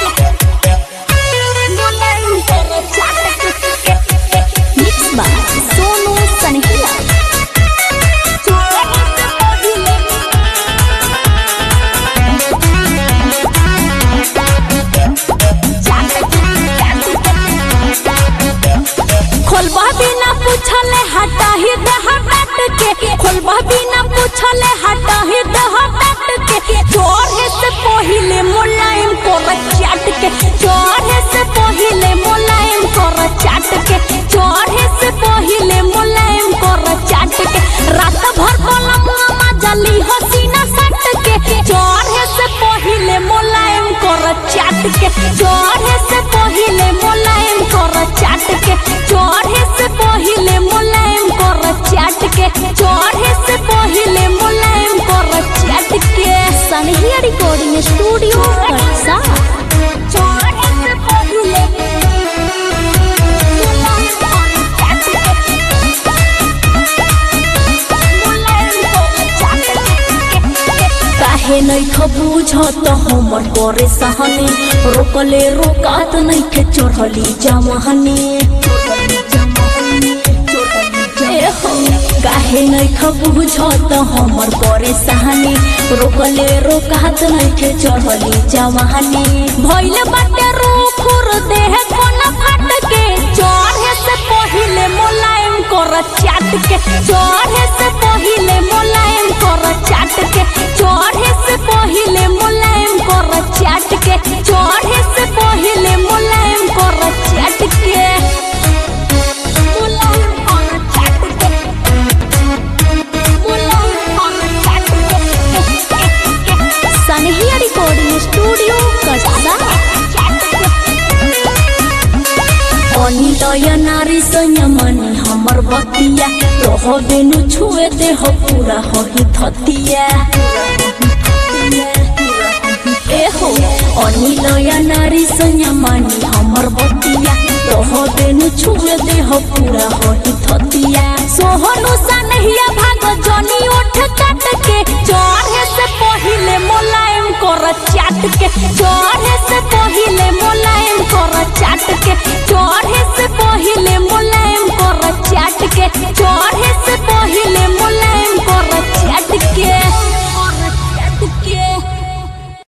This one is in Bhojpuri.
Mixed by Sonu Sanhila. खोलबा बिना पूछले हटा ही दे हट के खोलबा बिना पूछले हटा ही दे हट के चोरे से पहिले मुलायम कर चाट के चोरे से पहिले मुलायम कर चाट के चोरे से पहिले मुलायम कर चाट के रात भर कलम जली हसीना सट के चोरे से पहिले मुलायम कर चाट के चोरे से पहिले मुलायम कर चाट के चोरे से पहिले मुलायम कर चाट के चोरे से पहिले मुलायम कर चाट के सनहिया रिकॉर्डिंग स्टूडियो कटसा चोरे से पहिले मुलायम कर चाट के काहे नहीं खबूझ तो हमर करे सहने रोकले रोकात नहीं के चढ़ली जमहने ए हो, काहे नहीं खबूझ तो हमर करे सहने रोकले रोकात नहीं के चढ़ली जमहने भइले बाटे रोखुर देह कोना फाट के चढ़े से पहिले मुलायम कर चाट के चढ़े से पहिले मुलायम कर चाट के चढ़े से पहिले मुलायम कर चाट के चढ़े से पहिले मुलायम कर चाट के मुलायम कर चाट के मुलायम कर चाट के सनहिया रिकॉर्डिंग स्टूडियो कटसा अनिलय नारी संयमनी हमर बतिया तोह बेनु छुए देह पूरा होही धतिया एहो अनिलय नारी संयमनी हमर बतिया तोह बेनु छुए देह पूरा होही धतिया सोहनु सनहिया भाग जनी ओठ काट के चढ़े से पहिले मुलायम कर चाट के चढ़े से